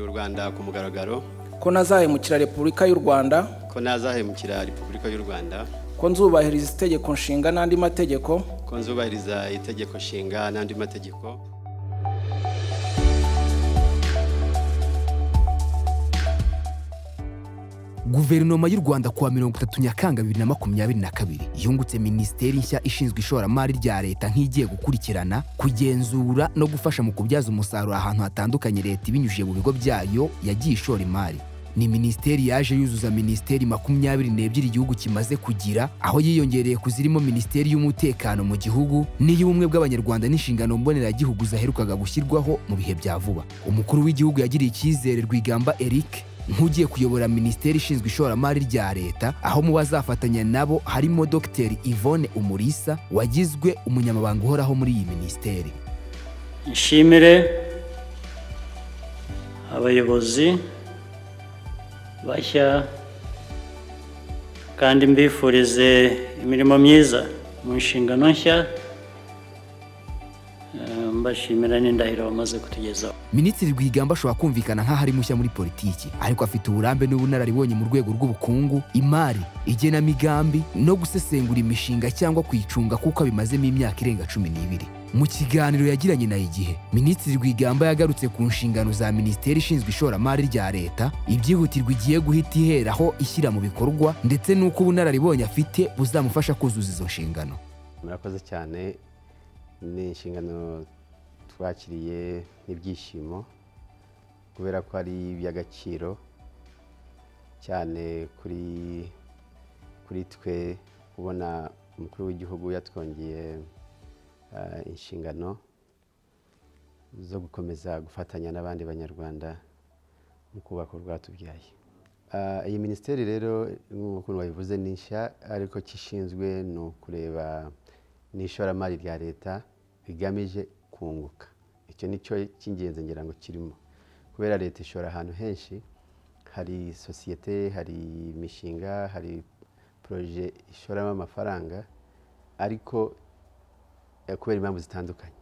rwanda ku mugaragaro ko nazahemukira repubulika y'u rwanda ko ntazahemukira repubulika y'u rwanda ko nzubahiriza itegeko nshinga n'andi mategeko ko nzubahiriza itegeko nshinga n'andi mategeko guverinoma y'u rwanda kuwa mirongo itatu nyakanga bibiri na makumyabiri na kabiri yungutse minisiteri nshya ishinzwe ishoramari rya leta nk'igiye gukurikirana kugenzura no gufasha mu kubyaza umusaruro ahantu hatandukanye leta ibinyujije mu bigo byayo yagiye ishora imari ni minisiteri yaje yuzuza minisiteri makumyabiri n'ebyiri igihugu kimaze kugira aho yiyongereye ku zirimo minisiteri y'umutekano mu gihugu n'iy'ubumwe bw'abanyarwanda n'inshingano mboneragihugu zaherukaga gushyirwaho mu bihe bya vuba umukuru w'igihugu yagiriye icyizere rwigamba eric nk'ugiye kuyobora minisiteri ishinzwe ishoramari rya leta aho mu bazafatanya nabo harimo dogiteri yvonne umurisa wagizwe umunyamabanga uhoraho muri iyi minisiteri nshimire abayobozi bashya kandi mbifurize imirimo myiza mu nshingano nshya Eh, mbashimira n'indahiro bamaze kutugezaho minisitiri rwigamba ashobora kumvikana nk'aho ari mushya muri politiki ariko afite uburambe n'ubunararibonye mu rwego rw'ubukungu imari igenamigambi no gusesengura imishinga cyangwa kuyicunga kuko abimazemo imyaka irenga cumi n'ibiri mu kiganiro yagiranye na igihe minisitiri rwigamba yagarutse ku nshingano za minisiteri ishinzwe ishoramari rya leta ibyihutirwa igiye guhita iheraho ishyira mu bikorwa ndetse n'uko ubunararibonye afite buzamufasha kuzuza izo nshingano murakoze cyane ni inshingano twakiriye n'ibyishimo kubera ko ari iby'agaciro cyane kuri kuri twe kubona umukuru w'igihugu yatwongeye eh, inshingano zo gukomeza gufatanya n'abandi banyarwanda mu kubaka u rwatubyaye Ah, iyi minisiteri rero nk'ukuntu babivuze ni nshya ariko icyo ishinzwe ni ukureba n'ishoramari rya leta rigamije kunguka icyo ni cyo cy'ingenzi ngira ngo kirimo kubera leta ishora ahantu henshi hari sosiyete hari imishinga hari poroje ishoramo amafaranga ariko eh, kubera impamvu zitandukanye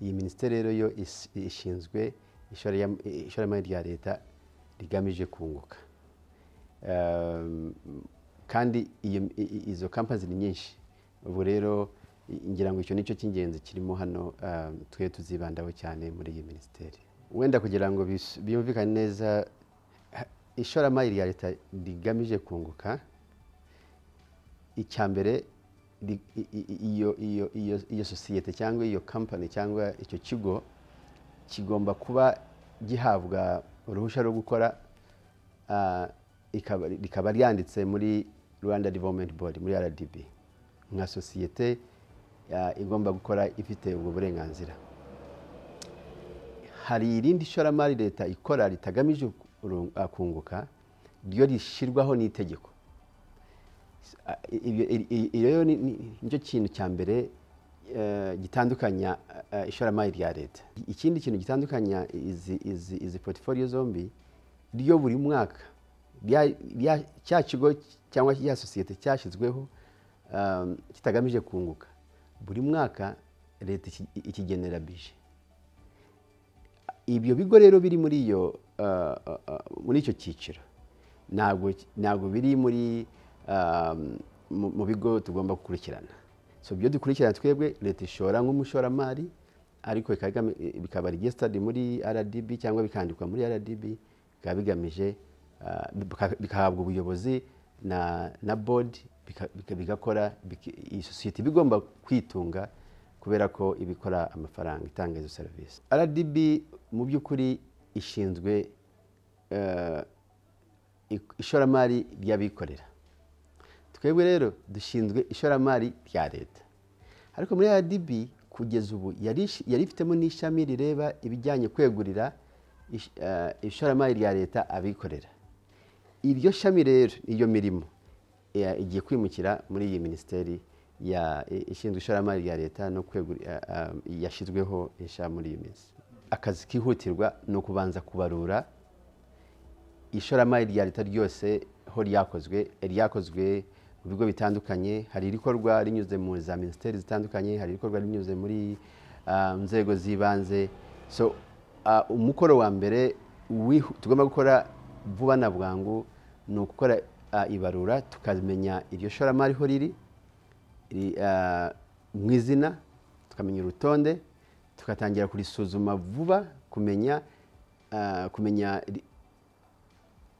iyi minisiteri rero yo is- ishinzwe ishoraya- ishoramari rya leta rigamije kunguka Um, kandi iyo- i- i- izo kampani ni nyinshi ubu rero i- ngira ngo icyo nicyo cy'ingenzi kirimo hano um, twe tuzibandaho cyane muri iyi minisiteri wenda kugira ngo bis- byumvikane neza ha- ishoramari rya leta rigamije kunguka icya mbere ri- i- i- i- iyo- iyo- iyo- iyo sosiyete cyangwa iyo kampani cyangwa icyo kigo kigomba kuba gihabwa uruhushya rwo gukora ah, ikaba- rikaba ryanditse muri rwanda development board muri rdb nka sosiyete ah, igomba gukora ifite ubwo burenganzira hari irindi ishoramari leta ikora ritagamije kurung- ah, kunguka ryo rishyirwaho n'itegeko Ah, ibyo- i- i- iyo rero ni- ni- nicyo kintu cya mbere eh, gitandukanya eh, ishoramari rya leta ikindi kintu gitandukanya izi- izi izi portfolio zombi ryo buri mwaka rya- rya- cya kigo cyangwa ya sosiyete cyashyizweho um, kitagamije kunguka buri mwaka leta iki- ikigenera bije ibyo bigo rero biri muri iyo ah, ah, ah, muri icyo cyiciro ntabwo ntabwo biri muri ah, mu mu bigo tugomba gukurikirana so ibyo dukurikirana twebwe leta ishora nk'umushoramari ariko ikagami- bikaba registered muri rdb cyangwa bikandikwa muri rdb bikaba bigamije ah, bika- bikahabwa ubuyobozi na na board bika- bika- bigakora biki- iyi sosiyete iba igomba kwitunga kubera ko ibikora amafaranga itanga izo serivisi rdb mu by'ukuri ishinzwe eh, ik- ishoramari ry'abikorera twebwe rero dushinzwe ishoramari rya leta ariko muri rdb kugeza ubu yari ish- yari ifitemo n'ishami rireba ibijyanye kwegurira ish- eh, ishoramari rya leta abikorera iryo shami rero iyo mirimo ya- igiye kwimukira muri iyi minisiteri ya- i- ishinzwe ishoramari rya leta no kwegura ah, ah, yashyizweho insha muri iyi minsi akazi kihutirwa ni ukubanza kubarura ishoramari rya leta ryose ho ryakozwe ryakozwe mu bigo bitandukanye hari irikorwa rinyuze mu za minisiteri zitandukanye hari irikorwa rinyuze muri ah, nzego z'ibanze so ah, umukoro wa mbere wihu- tugomba gukora vuba na bwangu ni ugukora ah, ibarura tukamenya iryo shoramari ho riri ri- ah, mu izina tukamenya urutonde tugatangira kurisuzuma vuba kumenya ah, kumenya ri-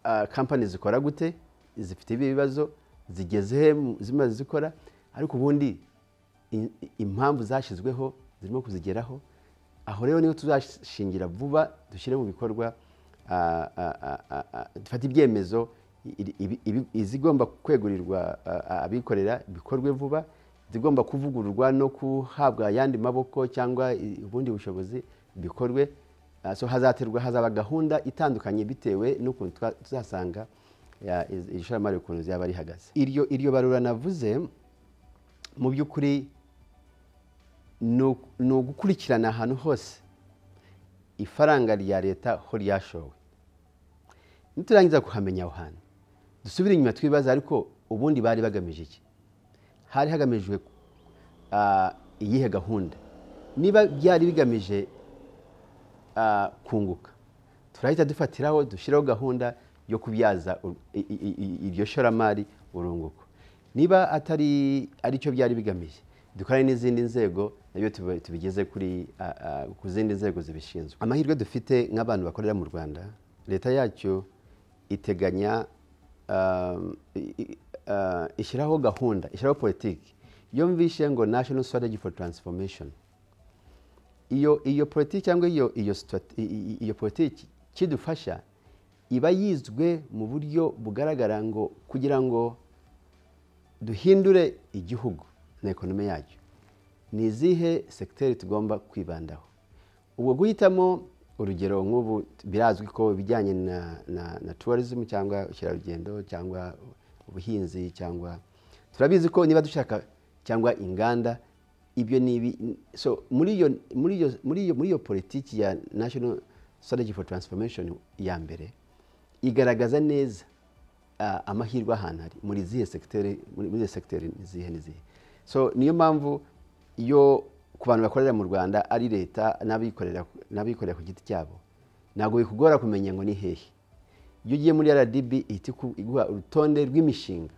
ah, kampani zikora gute zifite ibi bibazo zigeze he mu- zimaze zikora ariko ubundi i- i- impamvu zashyizweho zirimo kuzigeraho aho rero niho tuzashingira vuba dushyire mu bikorwa ah, ah, ah, ah, ah, dufate ibyemezo i- i- ibi- izigomba kwegurirwa ah, ah, abikorera bikorwe vuba izigomba kuvugururwa no guhabwa ayandi maboko cyangwa i- ubundi bushobozi bikorwe Ah, so hazaterwa hazaba gahunda itandukanye bitewe n'ukuntu twa- tuzasanga ya, iz- iri shoramari ukuntu ryaba rihagaze iryo iryo barura navuze mu by'ukuri ni ugu- ni ugukurikirana ahantu hose ifaranga rya leta ho ryashowe niturangiza kuhamenya aho hantu dusubire inyuma twibaza ariko ubundi bari bagamije iki hari hagamijwe ah, iyihe gahunda niba byari bigamije ah, kunguka turahita dufatiraho dushyiraho gahunda yo kubyaza ur- i- i- i- iryo shoramari urunguko niba atari aricyo byari bigamije dukorane n'izindi nzego nabyo tubi- tubigeze kuri ah, ah, ku zindi nzego zibishinzwe amahirwe dufite nk'abantu bakorera mu rwanda leta yacu iteganya ah, i- i- ah, ishyiraho gahunda ishyiraho politiki iyo mvishe ngo national strategy for transformation iyo iyo politiki cyangwa iyo iyo situati- i- i- iyo politiki kidufasha iba yizwe mu buryo bugaragara ngo kugira ngo duhindure igihugu na ekonomi yacyo ni izihe segiteri tugomba kwibandaho ubwo guhitamo urugero nk'ubu birazwi ko ibijyanye na na na tourism cyangwa ubukerarugendo cyangwa ubuhinzi cyangwa turabizi ko niba dushaka cyangwa inganda ibyo ni ibi so muri iyo muri iyo muri iyo muri iyo politiki ya national strategy for transformation ya mbere igaragaza neza ah, amahirwe ahantu hari muri zihe segiteri muri muri izo segiteri ni zihe ni zihe so niyo mpamvu iyo ku bantu bakorera mu rwanda ari leta n'abikorera n'abikorera ku giti cyabo ntabwo bikugora kumenya ngo ni hehe iyo ugiye muri rdb ihita iku- iguha urutonde rw'imishinga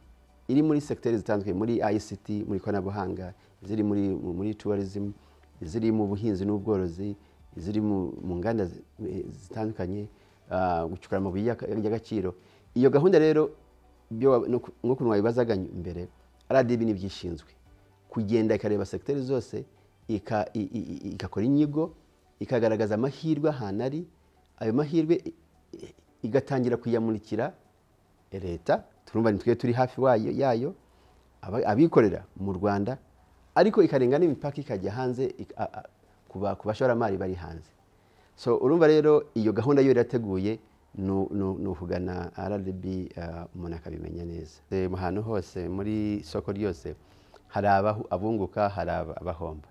iri muri segiteri zitandukanye muri ict muri ikoranabuhanga iziri muri muri tourism iziri mu buhinzi n'ubworozi iziri mu mu nganda zi- eh, zitandukanye ah, gucukura amabuye y'aka- y'agaciro iyo gahunda rero byo wa- no ku- nk'ukuntu wabibazaga mbere rdb n'ibyishinzwe kugenda ikareba segiteri zose ika- i- i- i- igakora inyigo ikagaragaza amahirwe ahantu ari ayo mahirwe i- i- igatangira kuyamurikira leta turumva ni twe turi hafi wayo yayo aba- abikorera mu rwanda ariko ikarenga n'imipaka ikajya hanze ik- a- a- ku ba- ku bashoramari bari hanze so urumva rero iyo gahunda yo irateguye nu- nu- ni ukugana rdb ah, umuntu akabimenya neza Eh, mu hantu hose muri soko ryose hari abahu- abunguka hari aba- abahomba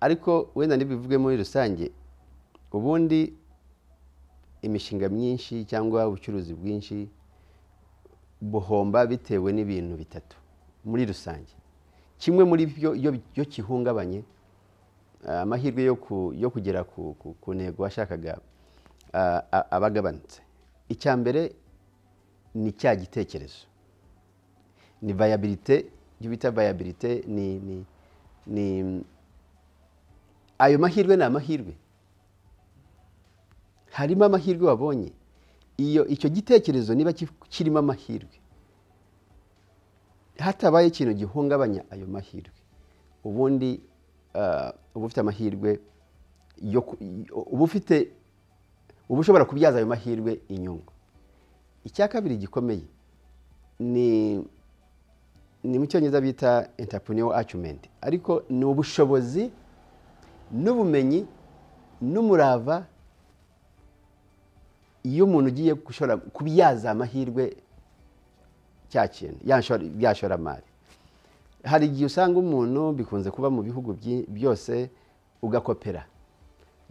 ariko wenda ntibivuge muri rusange ubundi imishinga myinshi cyangwa ubucuruzi bwinshi buhomba bitewe n'ibintu bitatu muri rusange kimwe muri byo iyo iyo gihungabanye ah, amahirwe yo ku- yo kugera ku- ku ku ntego washakaga ah, a- aba agabanutse icya mbere ni cya gitekerezo ni vayabirite ibyo bita vayabirite ni ni- ni ayo mahirwe ni amahirwe harimo amahirwe wabonye iyo icyo gitekerezo niba ki- kirimo amahirwe hatabaye ikintu gihungabanya ayo mahirwe ubundi ah, uba ufite amahirwe yo ku- uba ufite uba ushobora kubyaza ayo mahirwe inyungu icya kabiri gikomeye ni ni mu cyongereza bita entrepreneur acument ariko ni ubushobozi n'ubumenyi n'umurava iyo umuntu ugiye gushora kubyaza amahirwe cya kintu ya nshora- ya shoramari hari igihe usanga umuntu bikunze kuba mu bihugu byi- byose ugakopera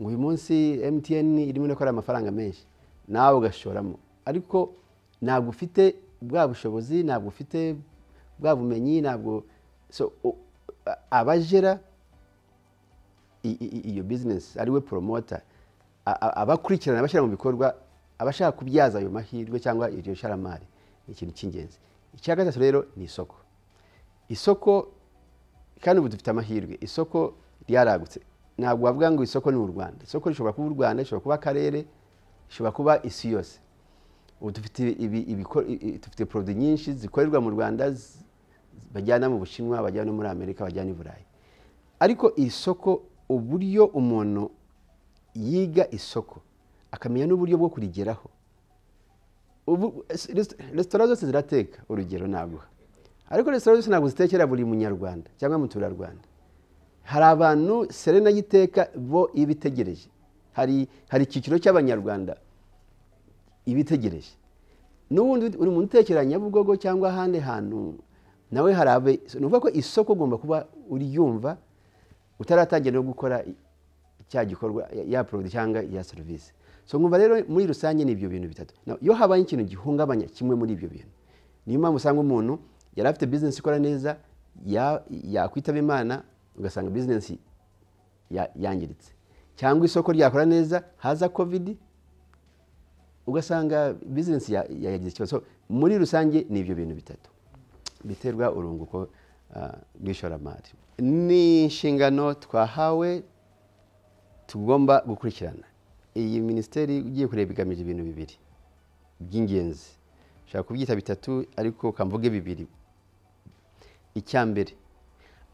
ngo uyu munsi mtn irimo irakora amafaranga menshi nawe ugashoramo ariko ntabwo ufite bwa bushobozi ntabwo ufite bwa bumenyi ntabwo so u- a- abajera i- i- i- iyo bizinesi ariwe poromota a- a- abakurikirana bashyira mu bikorwa abashaka kubyaza ayo mahirwe cyangwa iryo sharamari ni ikintu cy'ingenzi icya gatatu rero ni isoko isoko kandi ubu dufite amahirwe isoko ryaragutse ntabwo wavuga ngo isoko ni u rwanda isoko rishobora kuba u rwanda rishobora kuba akarere rishobora kuba isi yose ubu dufite ibi- ibiko- i- i- dufite poroduwi nyinshi zikorerwa mu rwanda z- bajyana mu bushinwa bajyana no muri amerika bajyana i burayi ariko isoko uburyo umuntu yiga isoko akamenya n'uburyo bwo kurigeraho ubu resi- resitora zose zirateka urugero naguha ariko resitora zose ntabwo zitekera buri munyarwanda cyangwa muturarwanda hari abantu serena y'iteka bo iba itegereje hari hari icyiciro cy'abanyarwanda iba itegereje n'ubundi uri muntu utekera nyabugogo cyangwa ahandi hantu nawe hari abe ni ukuvuga ko isoko ugomba kuba uryumva utaratangira no gukora cya gikorwa ya- ya product cyangwa ya serivisi so nkumva rero muri rusange ni ibyo bintu bitatu Now, iyo habaye ikintu gihungabanya kimwe muri ibyo bintu niyo mpamvu usanga umuntu yari afite business ikora neza ya- yakwitaba imana ugasanga business ya- yangiritse cyangwa isoko ryakora neza haza covid ugasanga business ya- ya- yagize ikibazo So, muri rusange ni ibyo bintu bitatu biterwa urunguko ah, rw'ishoramari ni inshingano twahawe tugomba gukurikirana iyi minisiteri ugiye kureba igamije ibintu bibiri by'ingenzi ushobora kubyita bitatu ariko kamvuge bibiri icya mbere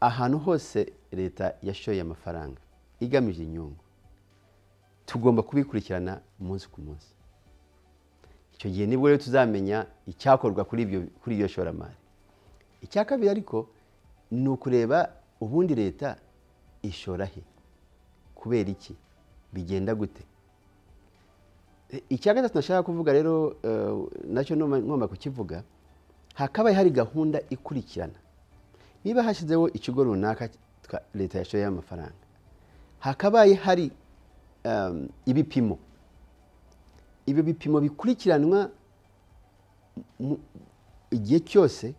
ahantu hose leta yashoye amafaranga igamije inyungu tugomba kubikurikirana umunsi ku munsi icyo gihe nibwo rero tuzamenya icyakorwa kuri ibyo kuri iyo shoramari icya kabiri ariko ni ukureba ubundi leta ishora he kubera iki bigenda gute E, icya gatatu nashaka kuvuga rero eh, nacyo numa- ngomba kukivuga hakabaye hari gahunda ikurikirana niba hashyizeho ikigo runaka twa- leta yashoyeho amafaranga hakabaye hari em, ibipimo ibyo bipimo bikurikiranwa mu- igihe cyose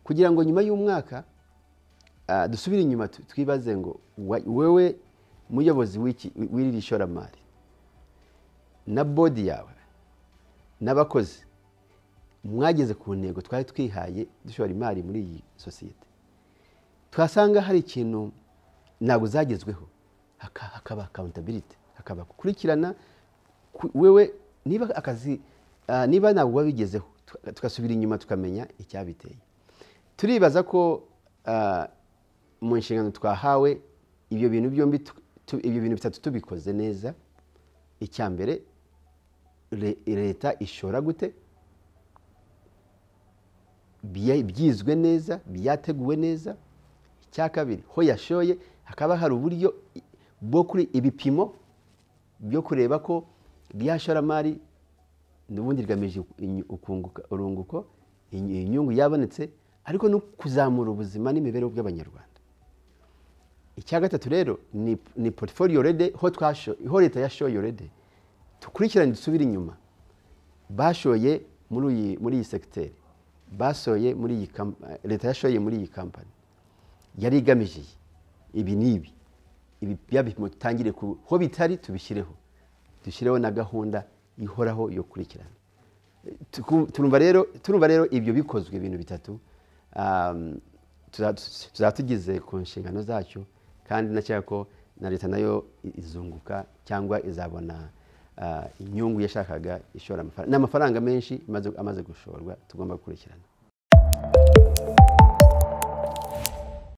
kugira ngo nyuma y'umwaka Ah, dusubire inyuma tu- twibaze ngo wa- wewe muyobozi w'iki- w'iri shoramari na bodi yawe n'abakozi mwageze ku ntego twari twihaye dushora imari muri iyi sosiyete twasanga hari ikintu ntabwo zagezweho haka- hakaba accountability hakaba gukurikirana ku- wewe niba akazi ah, niba ntabwo wabigezeho tuka- tugasubira inyuma tukamenya icyabiteye turibaza ko ah, mu nshingano twahawe ibyo bintu byombi tu- tu- ibyo bintu bitatu tubikoze neza icya mbere le- leta ishora gute bya- byizwe neza byateguwe neza icya kabiri ho yashoye hakaba hari uburyo i- bwo kuri ibipimo byo kureba ko rya shoramari n'ubundi rigamije inyu- ukunguka- urunguko inyu- inyungu yabonetse ariko no kuzamura ubuzima n'imibereho by'abanyarwanda icya gatatu rero ni, ni portfolio rede ho twasho ho leta yashoye rede dukurikirane dusubire inyuma bashoye muri iyi muri iyi segiteri basoye muri iyi kam- eh, leta yashoye muri iyi kampani yari igamije iyi. ibi n'ibi ibi bya bipimo dutangire ku ho bitari tubishyireho dushyireho na gahunda ihoraho yo kurikirana Tuku- turumva rero turumva rero ibyo bikozwe ibintu bitatu um, tuza- tuzaba tugize ku nshingano zacyo kandi nakeka ko na leta nayo i- izunguka cyangwa izabona ah, inyungu yashakaga ishora amafaranga ni amafaranga menshi amaze- amaze gushorwa tugomba gukurikirana